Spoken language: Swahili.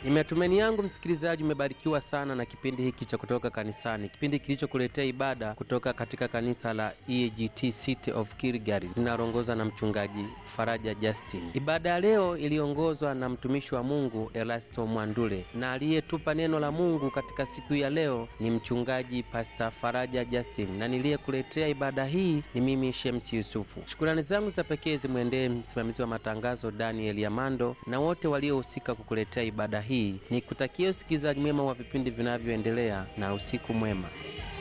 Ni matumaini yangu msikilizaji umebarikiwa sana na kipindi hiki cha kutoka kanisani, kipindi kilichokuletea ibada kutoka katika kanisa la EAGT City of Kilgary linaloongozwa na mchungaji Faraja Justin. Ibada ya leo iliongozwa na mtumishi wa Mungu Elasto Mwandule, na aliyetupa neno la Mungu katika siku ya leo ni mchungaji Pastor Faraja Justin, na niliyekuletea ibada hii ni mimi Shemsi Yusufu. Shukurani zangu za pekee zimwendee msimamizi wa matangazo Daniel Yamando na wote waliohusika kukuletea ibada hii. Ni kutakia usikilizaji mwema wa vipindi vinavyoendelea na usiku mwema.